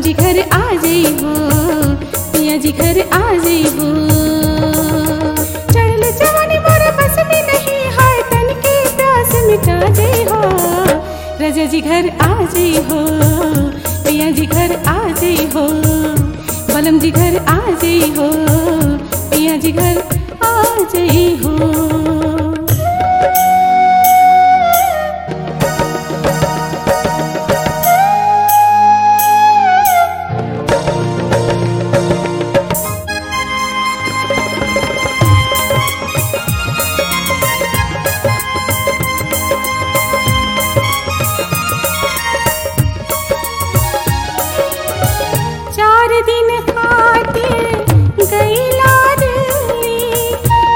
जी घर आ जाई हो पिया जी घर आ जाई हो चढ़ल जवानी मोरे बस में नहीं है तन की प्यास मिटा दे हो राजा जी घर आ जाई हो पिया जी घर आ जाई हो बलम जी घर आ जाई हो पिया जी घर आ जाई हो चार दिन खातिर गईला दिल्ली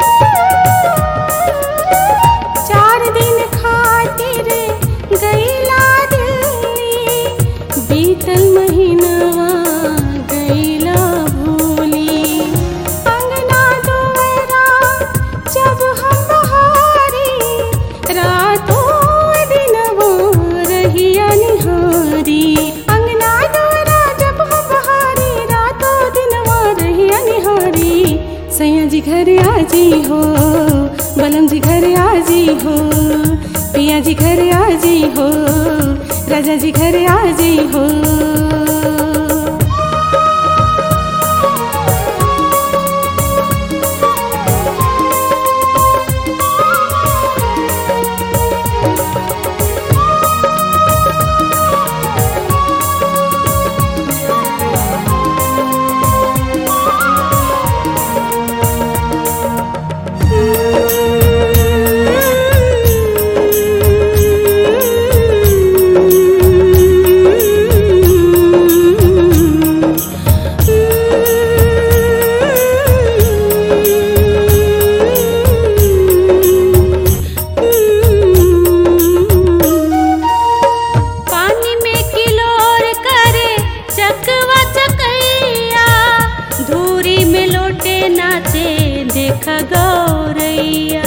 चार दिन खातिर गईला दिल्ली बीतल महीनवा गईला भूली अंगना दुआरा जब हम बहारी रातों दिनवो रहिया निहारी अंगना दुआरा जब हम बहारी रातों दिनवा रहिया निहारी सैया जी घर आ जी हो बलम जी घर आ जी हो पिया जी घर आ जी हो राजा जी घर आ जी हो पानी में किलोर करे चकवा चकैया धूरी में लोटे नाचे देख गौरैया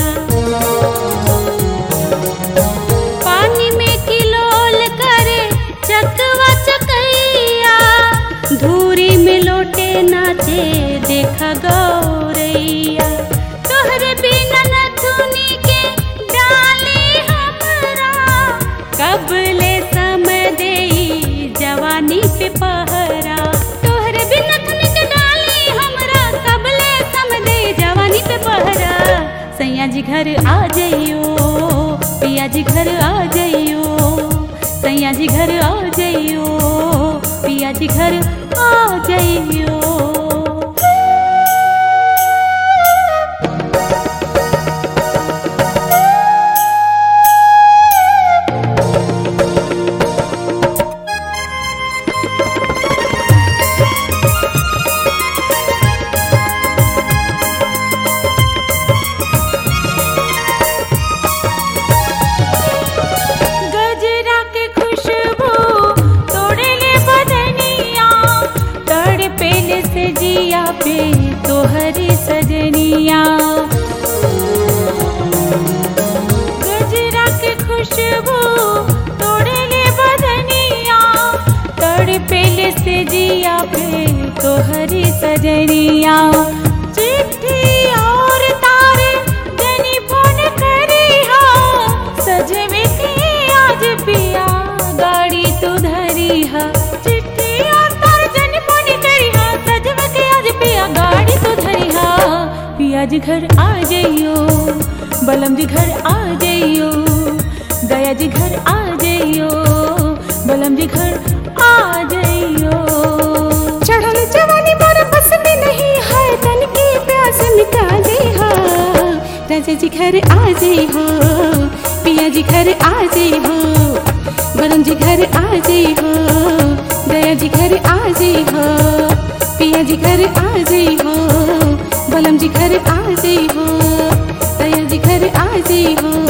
पानी में किलोल करे चकवा चकैया धूरी में लोटे नाचे देख गौरैया तोहरे बिना नथुनी के डाली हमरा कबले समय देई जवानी पे पहरा तोहरे बिना नथुनी के डाली हमरा कबले समय देई जवानी पे पहरा सैया जी घर आ जाइयो पिया जी घर आ जाइयो सैया जी घर आ जाइयो पिया जी घर आ जाइयो गजरा के खुशबू तोड़े ले बदनिया तड़ पेले से जिया पे तोहरी सजनिया गजरा के खुशबू तोड़े ले बदनिया तड़ पेले से जिया पे तोहरी सजनिया चिट्ठी और तारे जनी फोन करी हा सजवे के आज पिया गाड़ी तू धरी हा चिट्ठी और तारे जनी फोन करी हा सजवे के आज पिया गाड़ी तू धरी हा पिया जी घर आ जाइयो बलम जी घर आ जाइयो दया जी घर आ जाइयो बलम जी घर आ जाइयो चढ़ल जवानी पर बस में नहीं है तन की प्यास मिटा दे हो राजा जी घर आ जाई हो पिया जी घर आ जाई हो वरुण जी घर आ जाई हो दया जी घर आ जाई हो पिया जी घर आ जाई हो बलम जी घर आ जाई हो दया जी घर आ जाई हो